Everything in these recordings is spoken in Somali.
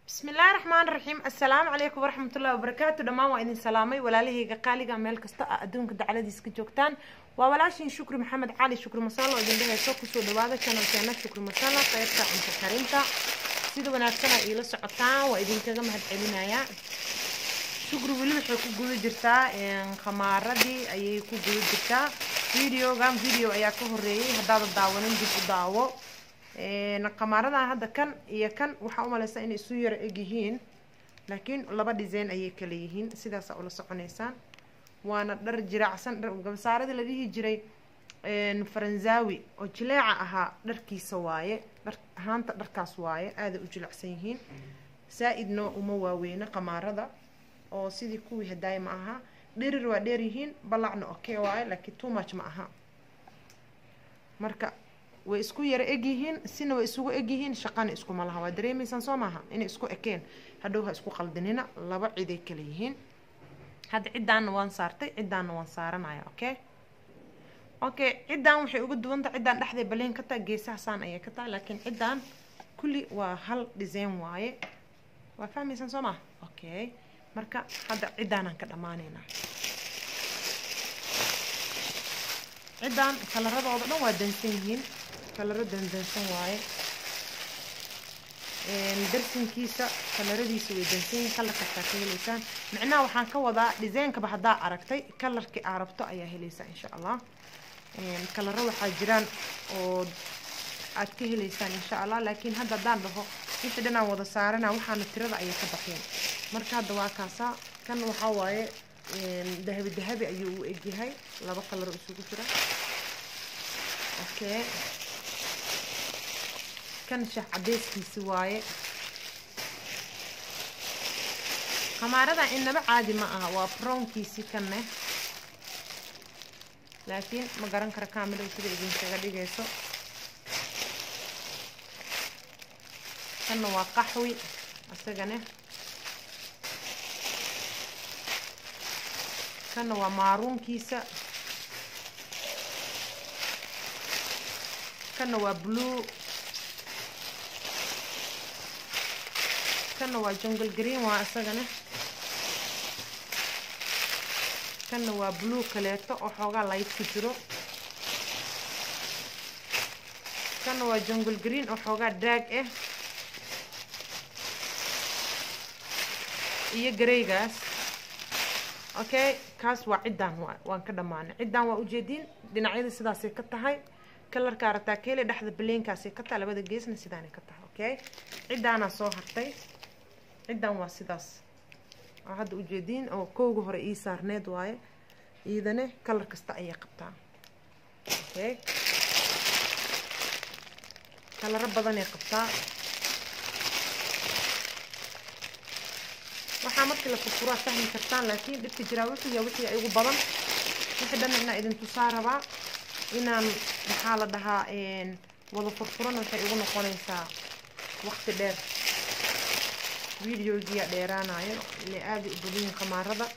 bismillaahi raxmaan raxiim assalaamu calaykum waraxmatullahi wabarakaatu dhammaan waa idin salaamay walaalahayga qaaliga meel kasta a adduunka dacaladiis ka joogtaan waa walaashiin shukri maxamed cali shukri masaalo oo idin dheheyso kusoo dhawaada channelkeena shukri masala qaybta cunto karinta sida wanaagsana iila socotaan waa idinkaga mahad celinayaa shukri weli waxay ku guda jirtaa khamaaradii ayay ku guda jirtaa videogan video ayaa ka horeeyay haddaada daawanin dib u daawo qamaaradan hadda kan iyo kan waxaa umaleysaa inay isu yaro egyihiin laakiin laba design ayay kala yihiin sidaasa ula soconeysaan waana dhar jiraacsan dhar gabasaaradii la dhihi jiray faranzawi oo jileeca ahaa dharkiisa waaye dhar ahaanta dharkaas waaye aaday u jilecsan yihiin saa-idna uma waaweyna qamaarada oo sidii kuwii hadaay ma aha dherir waa dheer yihiin balacna okay waaye laakiin too much ma aha marka way isku yaro egyihiin sina way isugu egyihiin shaqana iskuma laha waa dareemaysaan soo maaha inay isku ekeen hadhow ha isku qaldinina laba ciday kala yihiin hadda ciddaanna waan saartay ciddaanna waan saaranaya okay okay ciddaan waxay uga duwanta ciddaan dhexday baleen ka taha geesaha saan ayay ka tahay laakiin ciddaan kulli waa hal design waaye waa fahmaysaan soo maha okay marka hadda ciddaanaan ka dhammaanaynaa ciddaan kalaradooda dhan waa dansan yihiin kalaro dandansan waaye darsinkiisa kalaradiisa way dansan yihiin kalar kastaa ka heleysaan micnaha waxaan ka wadaa designkaba haddaa aragtay kalarkii aa rabto ayaa heleysaa insha allah kalaro waxaa jiraan oo aad ka heleysaan insha allah laakiin hadda haddaan dhaho wixii dhanaan wada saarana waxaana tirada ayay ka baxeen marka hadda waa kaasaa kan waxaa waaye dahabi dahabi ayuu u egyahay laba kalaro isugu jira okay kan shax cadeyskiisi waaye khamaaradan inaba caadi ma aha waa brownkiisi kanne laakiin ma garan kara kaamilow sida idinkaga dhigayso kanna waa qaxwi isagane kanna waa maaruunkiisa kanna waa blue kanna waa jungle green waa isagana kanna waa blue kaleeto oo xoogaa light ku jiro kanna waa jungle green oo xoogaa daag ah iyo gareygaas okay kaas waa ciddaan waan ka dhammaanay ciddaan waa ujeediin dhinacyada sidaasay ka tahay kalarka arataa keele dhexda baleenkaasay ka tahay labada geesna sidaanay ka tahay okay ciddaanaa soo hartay ciddan waa sidaas oo hadda ujeediin oo kowga hore ii saarneed waaye iidane kalar kasta ayay qabtaa okay kalaro badanay qabtaa waxaa markii la furfuraa fahmi kartaan laakiin dhibka jiraa wuxuu yahay wixii igu badan wixii dhan inaa idin tusaa rabaa inaan maxaa la dhahaa wada furfuran waxay igu noqonaysaa waqti dheer videogiia dheeraanayo ile aada u badiyin khamaarada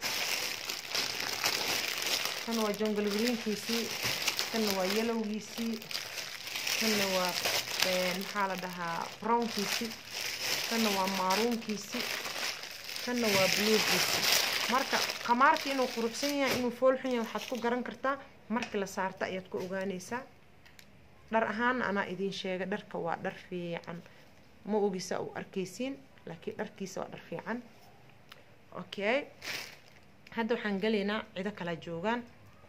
kan waa jungle greenkiisii kanna waa yellowgiisii kanna waa maxaa la dhahaa brownkiisii kanna waa maaruunkiisii kanna waa bluegiisii marka khamaarka inuu quruxsan yahay inuu foolxun yahay waxaad ku garan kartaa markii la saarta ayaad ku ogaanaysaa dhar ahaana anaa idiin sheega dharka waa dhar fiican ma ogisa u arkaysiin laakiin dharkiisa waa dhar fiican okay hadda waxaan gelaynaa cido kala joogaan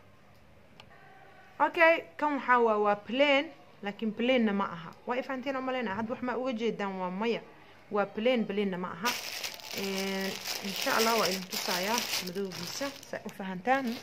okay kan waxaa waa waa plan laakiin planna ma aha waa ifahanteen oo maleyna hadda wax maa uga jeedaan waa maya waa plan planna ma aha insha allah waa idin tusayaa madowgiisa saa u fahantaan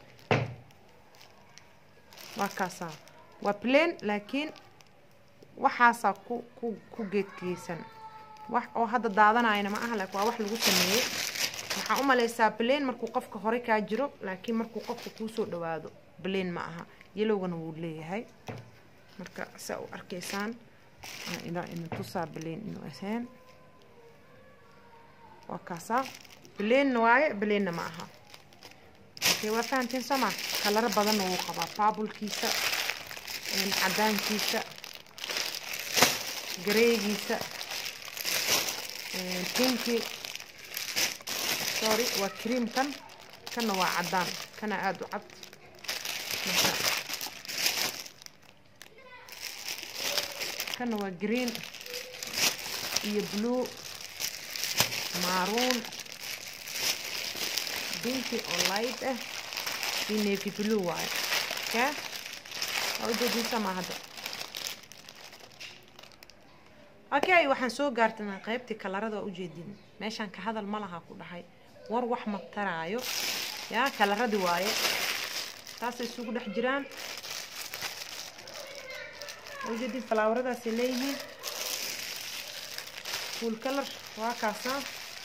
waa kaasaa waa plan laakiin waxaasaa ku ku ku geedgeysan wax oo hadda daadanayana ma aha laakiin waa wax lagu sameeyey waxaa u maleysaa bleen markuu qofka hore kaa jiro laakiin markuu qofka kuusoo dhawaado bleen ma aha yelowgana wuu leeyahay marka saa u arkaysaan ilaa idin tusaa bleen inuu ahayn waa kaasaa bleenna waaye bleenna ma aha okay waa fahantiin soma kalaro badanna wuu qabaa baabulkiisa cadaankiisa gareegiisa pinki sorry waa cream kan kanna waa caddaan kana aada u cad marka kanna waa green iyo blue maroon binki oo light ah iyo navy blue waaye okay waa ujeediisa ma hadda okay waxaan soo gaartana qaybtii kalarada waa ujeedin meeshaan ka hadal ma laha ku dhahay war wax ma taraayo yaa kalaradii waaye taasay isugu dhex jiraan waa ujeedin falaawaradaasay leeyihiin full color waa kaasna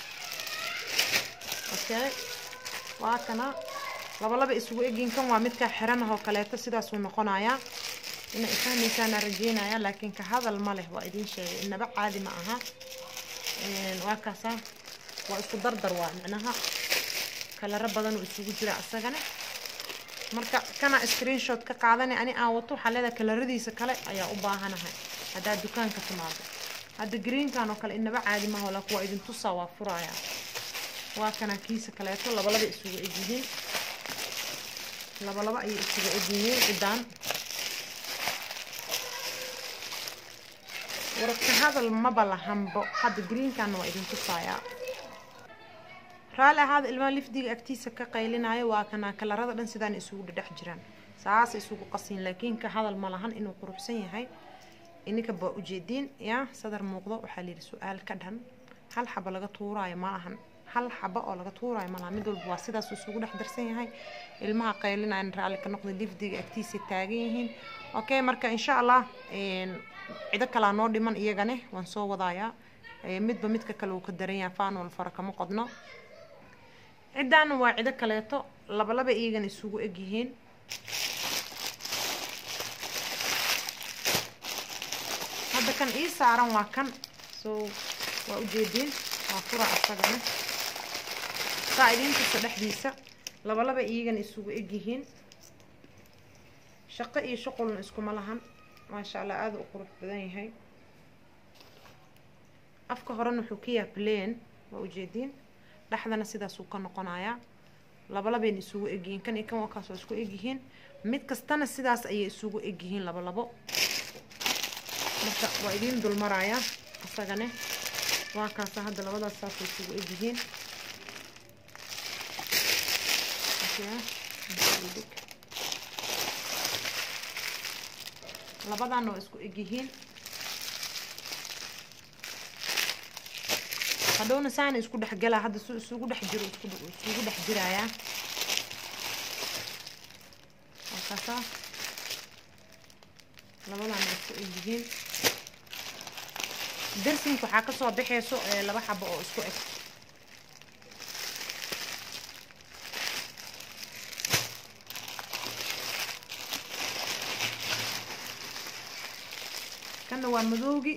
okay waa kana laba laba isugu egin kan waa midkaa xiran oo kaleeto sidaasuu noqonayaa ina ifahmaysaana rajeynaya laakiin ka hadal ma leh waa idiin sheegay inaba caadi ma aha waa kaasa waa isku dardar waa micnaha kalaro badan oo isugu jira isagana marka kana screenshot ka qaadani ani aan wato waxaa leedahay kalaradiisa kale ayaa u baahanahay haddaad dukaanka timaado hadda greenkan oo kale inaba caadi maha laakiin waa idin tusaa waa furaya waa kana kiisa kaleeto labalaba isugu egyihiin labalaba ayay isugu egyihiin cidaan warka hadal maba lahanbo hadda greenkanna waa idin tusayaa raalli ahaada ilmaha lifdiga agtiisa ka qaylinayo waa kana kalarada dhan sidaan isugu dhedhex jiraan saasa isugu qasin laakiin ka hadal ma lahan inuu quruxsan yahay ininka baa ujeediin yaa sadar muuqdo waxaa layidhi su-aal ka dhan hal xaba laga tuuraayo ma lahan hal xaba oo laga tuuraayo ma lahan mid walba waa sidaas isugu dhex darsan yahay ilmaha qaylinayan raalli ka noqda lifdiga agtiisa taagan yihiin okay marka insha allah cido kalaa noo dhiman iyagane waan soo wadayaa midba midka kale uu ka daran yahay faanol fara kama qodno ciddaana waa cido kaleeto labalaba iyagana isugu egyihiin hadda kan ii saaran waa kan so waa ujeediin waa fura asagana saa idiintusa dhexdiisa labalaba iyagana isugu egyihiin shaqo iyo shuqulna iskuma lahan maasha allah aada u qurux badan yahay afka horena wuxuu ka yaha plan waa ujeediin dhexdana sidaasuu ka noqonayaa labalabayna isugu egyihiin kan iyo kan waa kaasoo isku egyihiin mid kastana sidaas ayay isugu egyihiin labalabo marka waa idiin dulmarayaa isagane waa kaasa hadda labadaas saasay isugu egyihiin labadaana waa isku egyihiin hadhowna saana isku dhexgalaa hadda su isugu dhex jiro isugu dhex jirayaa waa kaasaa labadaana waa isku egyihiin darsinka waxaa kasoo baxeyso laba xabo oo isku eg kanna waa madoogi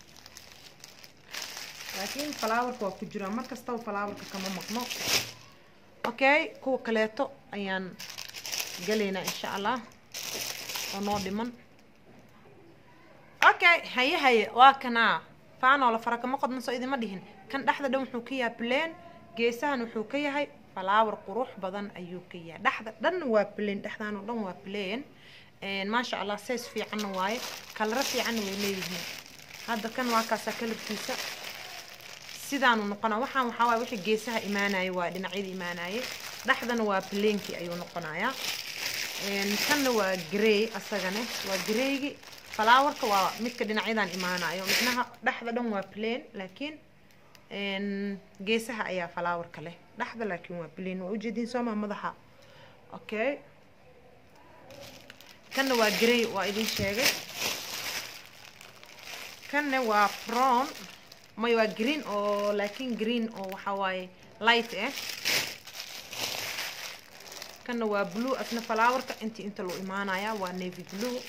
laakiin falaawarka waa ku jiraa mar kastaba falaawarka kama maqno okay kuwa kaleeto ayaan galaynaa insha allah oo noo dhiman okay haye haye waa kanaa faanoo la fara kama qodno soo idima dhihin kan dhexda dhan wuxuu ka yahay plan geesahan wuxuu ka yahay falaawar qurux badan ayuu ka yahay dhexda dhan waa plan dhexdan oo dhan waa plan maasha allah says fiicanna waaye kalaro fiicanna way leeyihiin hadda kan waa kaasaa kalarkiisa sidaanu noqonaa waxaan waxaa waaye wixii geesaha imaanaya waa dhinacyada imaanaya dhexdana waa pleenkii ayuu noqonayaa kanna waa grey asagane waa greygi falaawarka waa midka dhinacyadan imaanayo midnaha dhexda dhan waa plain laakiin geesaha ayaa falaawarka leh dhexda laakiin waa plain waa ujeediin sooma madaxa okay kanna waa grey waa idin sheegay kanna waa brown may waa green oo laakiin green oo waxaa waaye light ah kanna waa blue asna falaawarka intii inta loo imaanaya waa navy blue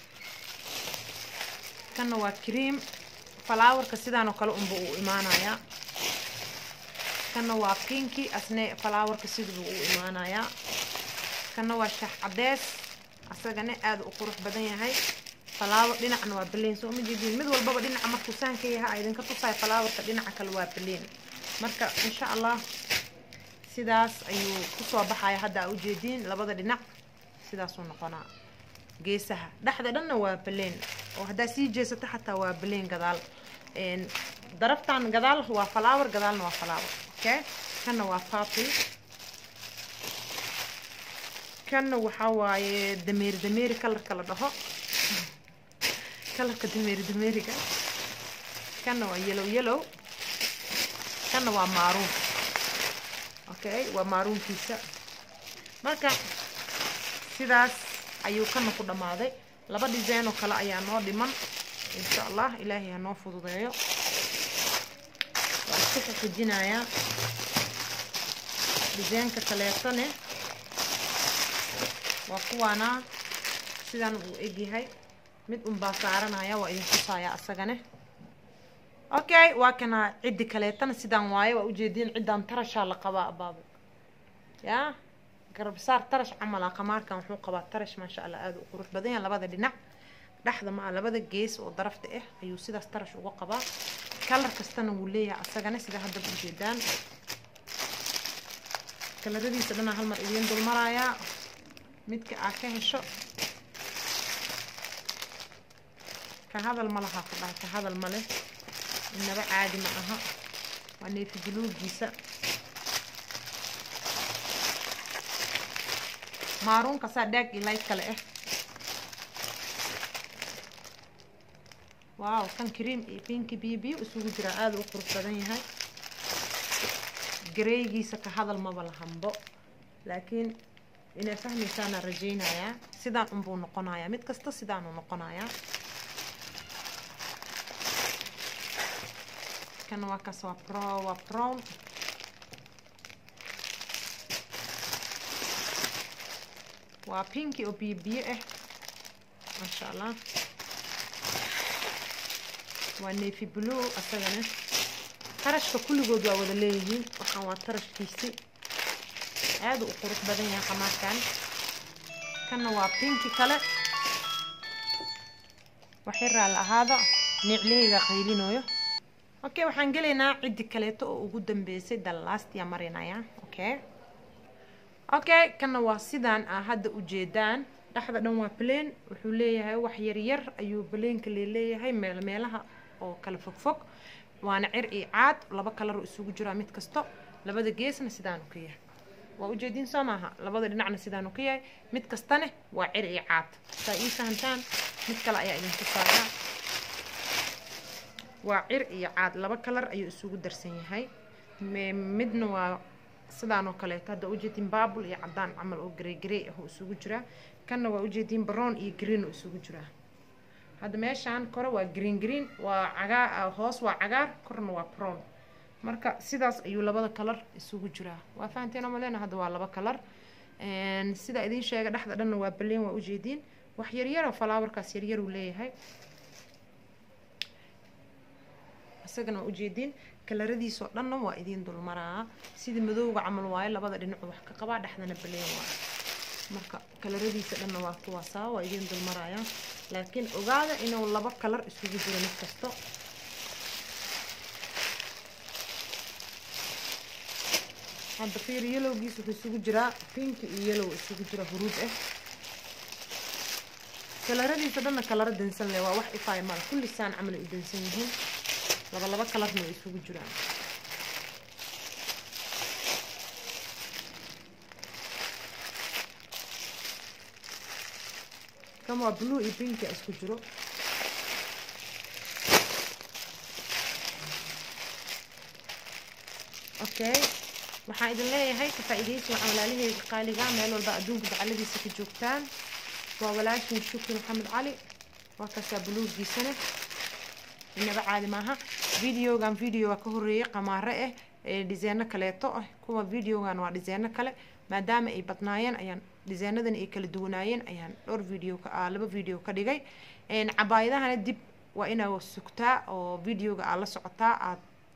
kanna waa cream falaawarka sidaan oo kale unba uu imaanayaa kanna waa pinki asne falaawarka siduu u imaanayaa kanna waa shax cadees asagana aada u qurux badan yahay falaawar dhinacna waa baleen soo ma jeedin mid walbaba dhinaca markuu saanka yaha idinka tusayo falaawarka dhinaca kale waa baleen marka insha allah sidaas ayuu kusoo baxaya hadda aa ujeediin labada dhinac sidaasuu noqonaa geesaha dhexda dhanna waa baleen oo haddaa sii jeesato xataa waa baleen gadaal daraftan gadaal waa falaawar gadaalna waa falaawar okay kanna waa papi kanna waxaa waaye dameeri dameeri kalarka la dhaho kalarka dameeri dameeriga kanna waa yellow yellow kanna waa maaruun okay waa maaruunkiisa marka sidaas ayuu kana ku dhammaaday laba design oo kale ayaa noo dhiman insha allah ilaahay ha noo fududeeyo waa isku xixijinayaa desaynka kaleetone waa kuwaanaa sidan uu egyahay mid unbaa saaranaya waa idin tusaaya asagane okay waa kana ciddi kaleetana sidaan waaye waa ujeediin ciddaan tarashaa la qabaa abaabo yaa garabsaar tarash camala qamaarkan wuxuu qabaa tarash maasha allah aada u qurux badan yahay labada dhinac dhexda ma labada gees oo darafta ah ayuu sidaas tarash uga qabaa kalar kastana wuu leeyahay asagana sida haddaba ujeedaan kalaradiisa dhanaa hal mar idiin dulmarayaa midka aa ka hesho ka hadal ma lahaa ku dhahay ka hadal ma leh inaba caadi ma aha waa neefi buluugiisa maaruunka saa dhaag iyo light kale ah waaw kan cream iyo pinki biyo biyo isugu jiraa aada u qurux badan yahay gareygiisa ka hadal maba lahanbo laakiin inay fahmaysaana rajaynayaa sidaan unbuu noqonayaa mid kasta sidaanuu noqonayaa kan waa kaas waa pro waa brown waa pinki oo biyo biyo ah maasha allah waa neefi blue asagana tarashka kulligood waa wada leeyihiin waxaan waa tarashkiisi aada u qurux badan yahay qamaarkan kanna waa pinki kale waxay raali ahaada niiclihayga qaylinooyo okay waxaan gelaynaa ciddi kaleeto oo ugu dambeysay dallaastia marinaya okay okay kanna waa sidaan ah hadda ujeedaan dhexda dhan waa baleen wuxuu leeyahay wax yaryar ayuu baleenka leeleeyahay meel meelaha oo kala fogfog waana cir iyo caad laba kalaroo isugu jiraa mid kasto labada geesna sidaanu ka yahay waa ujeediin soo maaha labada dhinacna sidaanu ka yahay mid kastane waa cir iyo caad saa ii fahamtaan mid kale ayaa idinku saaraa waa cir iyo caad laba kalar ayuu isugu darsan yahay midna waa sidaan oo kaleeto hadda ujeediin baabul iyo cadaan camal oo garey garey ah oo isugu jiraa kanna waa ujeediin brown iyo green oo isugu jiraa hadda meeshaan kore waa green green waa cagaa hoos waa cagaar korna waa brown marka sidaas ayuu labada kalar isugu jiraa waa fahanteen malena hadda waa laba kalar sida idiin sheega dhexda dhanna waa baleen waa ujeediin wax yaryaro falaawarkaas yaryaruu leeyahay isagana waa ujeediin kalaradiisoo dhanna waa idiin dulmaraa sida madowga camal waayo labada dhinacu wax ka qabaa dhexdana baleen waa marka kalaradiisa dhanna waa kuwaasaa waa idiin dulmaraya laakiin ogaada inuu laba kalar isugu jiro mid kasto hadda fiir yelowgiis wuxuu isugu jiraa pinki iyo yellow isugu jira huruud ah kalaradiisa dhanna kalara dansan leh waa wax ifaay mala kulli saan camal ay u dansan yihiin laba laba kalarna way isugu jiraan kan waa blue iyo pinki isku jiro okay waxaan idin leeyahay ka faa-iidaysi waxaan walaalaheyga qaaliga meel walba adduunka dacaladiisa ka joogtaan waa walaashin shukri maxamed cali waa kaasaa buluugiisana inaba caadi maaha videogan videoga ka horeeyay qamaare ah ee dhiseeno kaleeto ah kuwa videogan waa dhiseeno kale maadaama ay badnaayeen ayaan dhiseenadan ay kala duwanaayeen ayaan dhowr video ka laba video ka dhigay cabaayadahana dib waa inaa sugtaa oo videoga aad la socotaa aad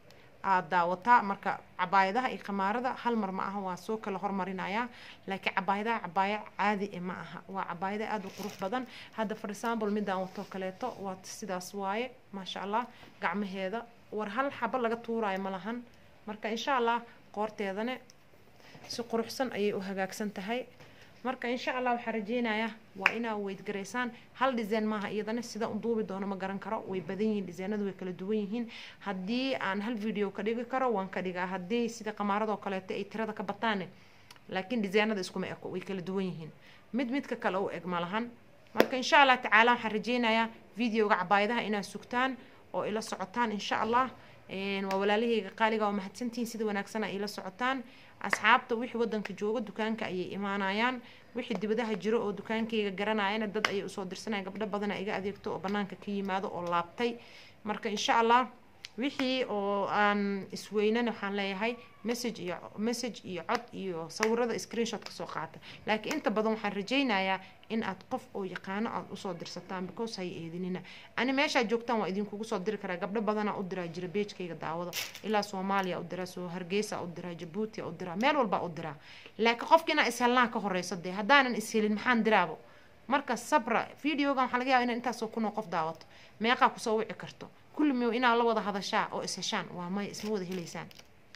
aada daawataa marka cabaayadaha iyo khamaarada hal mar ma aha waa soo kala hormarinayaa laakiin cabaayadaha cabaaya caadi e ma aha waa cabaayada aada u qurux badan hadda for example midaan wato kaleeto waa sidaas waaye maasha allah gacmaheeda war hal xabo laga tuuraayo ma lahan marka insha allah qoorteedane si quruxsan ayay u hagaagsan tahay marka insha allah waxaa rajeynayaa waa inaa weydgaraysaan hal dhiseen maaha iyadana sida u duubi doono ma garan karo way badan yihiin dhiseenadu way kala duwan yihiin haddii aan hal video ka dhigi karo waan ka dhigaa haddii sida qamaaradoo kaleeto ay tirada ka bataane laakiin dhiseenada iskuma eko way kala duwan yihiin mid midka kale u eg ma lahan marka insha allah tacaala waxaan rajeynayaa videoga cabaayadaha inaad sugtaan oo ila socotaan insha allah waa walaalahayga qaaliga waa mahadsantihiin sida wanaagsan ay ila socotaan asxaabta wixii wadanka jooga dukaanka ayay imaanayaan wixii dibadaha jiro oo dukaankayga garanayana dad ayay usoo dirsanaya gabdho badana iga adeegto oo banaanka ka yimaado oo laabtay marka insha allah wixii oo aan isweynan waxaan leeyahay message iyo message iyo cod iyo sawirada screenshot kasoo qaata laakiin inta badan waxaan rajeynayaa in aad qof oo yaqaano aad usoo dirsataan because hay eedinina ani meeshaad joogtaan waa idinkugu soo diri karaa gabdho badanaa u diraa jira beejkayga daawada ilaa soomaaliya u diraa soo hargeysa u diraa jabuuti u diraa meel walba u diraa laakiin qofka inaa ishelnaa ka horeyso dee haddaanan ishelin maxaan diraabo marka sabra videogan waxaa laga yaaba inaan intaasoo kunoo qof daawato meeqaa kusoo wici karto kulli miyo inaa la wada hadashaa oo isheshaan waa maya isma wada helaysaan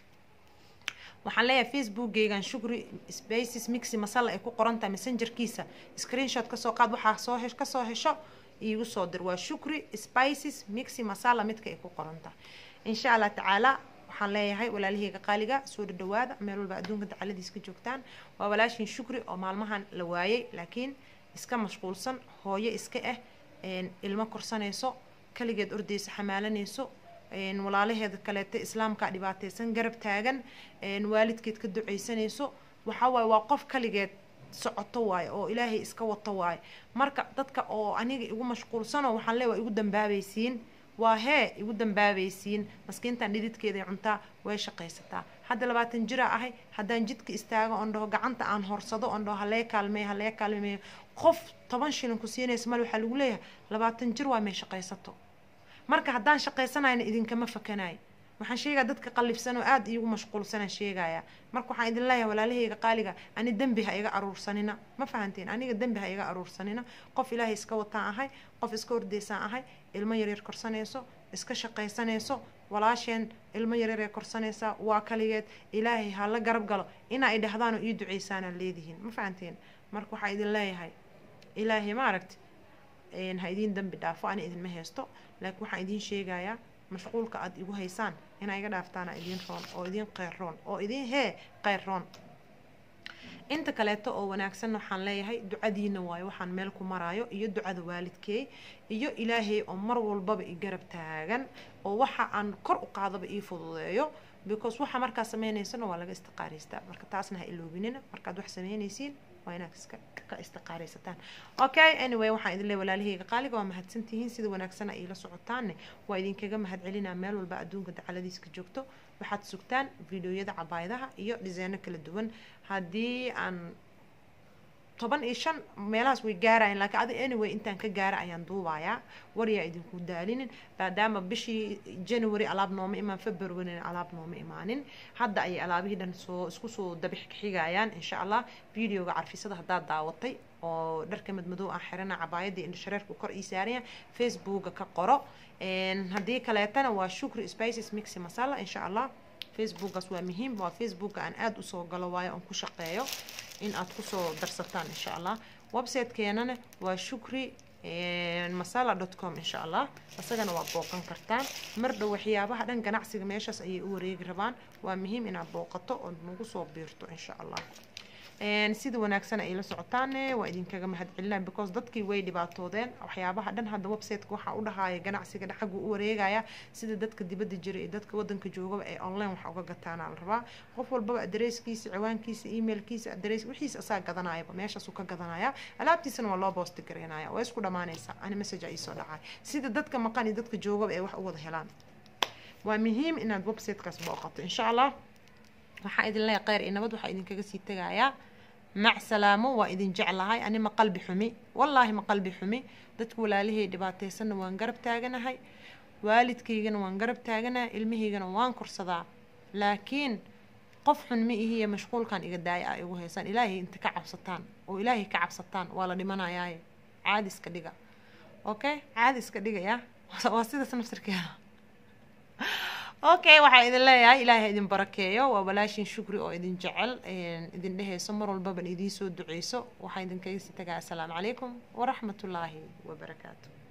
waxaan leeyahay facebookgeygan shukri spaces mixi masala ay ku qoran tahay messengerkiisa screenshot kasoo qaad waxaa soo he kasoo hesho iigu soo dir waa shukri spices mixi masala midka ay ku qoran tahay insha allah tacaala waxaan leeyahay walaalahayga qaaliga soo dhadhawaada meel walba adduunka dacaladiis ka joogtaan waa walaashin shukri oo maalmahan la waayay laakiin iska mashquulsan hooyo iska ah ilmo korsanayso kaligeed ordeysa xamaalanayso walaalaheeda kaleeto islaamka dhibaateysan garab taagan waalidkeed ka duceysanayso waxawaaye waa qof kaligeed socoto waaye oo ilaahay iska wato waaye marka dadka oo aniga igu mashquulsano waxaan leey waa igu dambaabaysiin waa hee igu dambaabaysiin maskiintan dhididkeeday cuntaa way shaqaysataa hadda labaatan jira ahay haddaan jidka istaago oon dhaho gacanta aan horsado oon dhaho halee kaalmeey halee kaalmeeyo qof toban shilin ku siinaysa mal waxaa lagu leeyahay labaatan jir waa may shaqaysato marka haddaan shaqaysanayna idinkama fakanayo waxaan sheegaa dadka qallifsan oo aada iigu mashquulsanaan sheegaya marka waxaan idin leeyahay walaalahayga qaaliga ani dembi ha iga aruursanina ma fahanteen aniga dembi ha iga aruursanina qof ilaahay iska wataan ahay qof iska hordeysaan ahay ilmo yaryar korsanayso iska shaqaysanayso walaasheen ilmo yaryar ee korsanaysaa waa kaligeed ilaahay ha la garab galo inaa idhahdaan oo ii duceysaanaa leedihiin ma fahanteen marka waxaa idin leeyahay ilaahay maaragti ha idiin dambi dhaafo ani idinma haysto laakiin waxaan idiin sheegayaa mashquulka aada igu haysaan inaa iga dhaaftaana idiin roon oo idiin qeyroon oo idiin hee qeyroon inta kaleeto oo wanaagsan waxaan leeyahay ducadiina waayo waxaan meel ku maraayo iyo ducada waalidkeey iyo ilaahay oo mar walbaba i garab taagan oo waxa aan kor u qaadaba ii fududeeyo because waxa markaa sameynaysana waa laga istiqaaraystaa marka taasna ha iloobinina markaad wax sameynaysiin waa inaad iska ka istiqaaraysataan okay anyway waxaan idin leey walaalahayga qaaliga waa mahadsantihiin sida wanaagsana iila socotaanne waa idinkaga mahadcelinaa meel walba adduunka dacaladiiska joogto waxaad sugtaan videoyada cabaayadaha iyo dhiseeno kala duwan haddii aan toban iyo shan meelahaas way gaarayaan laakiin adi anyway intaan ka gaara ayaan duubayaa waryaa idinku daalinin maadaama bishii january alaab nooma imaan februaryna alaab nooma imaanin hadda ayay alaabihii dhan soo isku soo dabix xigayaan insha allah videoga carfisada haddaad daawatay oo dharka madmadow aan xirana cabaayadii indhashareerku kor ii saaraya facebooka ka qoro haddii kaleetana waa shukri spices mixi masala insha allah facebookaas waa muhiim waa facebooka aan aada usoo galo waayo aan ku shaqeeyo in aad kusoo darsataan insha allah website-keenana waa shukri masala dot com insha allah isagana waad booqan kartaan mar dhow waxyaabaha dhan ganacsiga meeshaas ayay u wareegi rabaan waa muhiim inaad booqato oo nagu soo biirto insha allah sida wanaagsan ay la socotaane waa idinkaga mahadcelinaa because dadkii way dhibaatoodeen waxyaabaha dhan hadda websiteka waxaa u dhahaya ganacsiga xaggu u wareegaya sida dadka dibadda jira iyo dadka wadanka joogaba ay online wax uga gataana la rabaa qof walbaba adresskiisa ciwaankiisa emailkiisa adres wixiis asaa gadanayaba meeshaasuu ka gadanaya alaabtiisana waa loo boosti garaynaya waa isku dhamaanaysa ani message ay soo dhacay sida dadka maqan iyo dadka joogaba ay wax u wada helaan waa muhiim inaad websitekaas booqato insha allah waxaa idin leeyahay kheyr iyo nabad waxaa idinkaga sii tegayaa mac salaamo waa idin jeclahay ani ma qalbi xumi wallaahi ma qalbi xumi dadka walaalihii dhibaateysanna waan garab taaganahay waalidkaygana waan garab taaganaa ilmahaygana waan korsadaa laakiin qof xun ma ihiye mashquulkan iga daaya a igu haysaan ilaahay inta ka cabsataan oo ilaahay ka cabsataan waa la dhimanayaaye caadi iska dhiga okay caadi iska dhigaya waa sidaas nafsirkeeda okay waxaa idin leeyahay ilaahay idin barakeeyo waa walaashin shukri oo idin jecel idin dhehayso mar walbaban idiin soo duceyso waxaa idinkaga sii tagaa assalaamu calaykum waraxmatullaahi wabarakaatu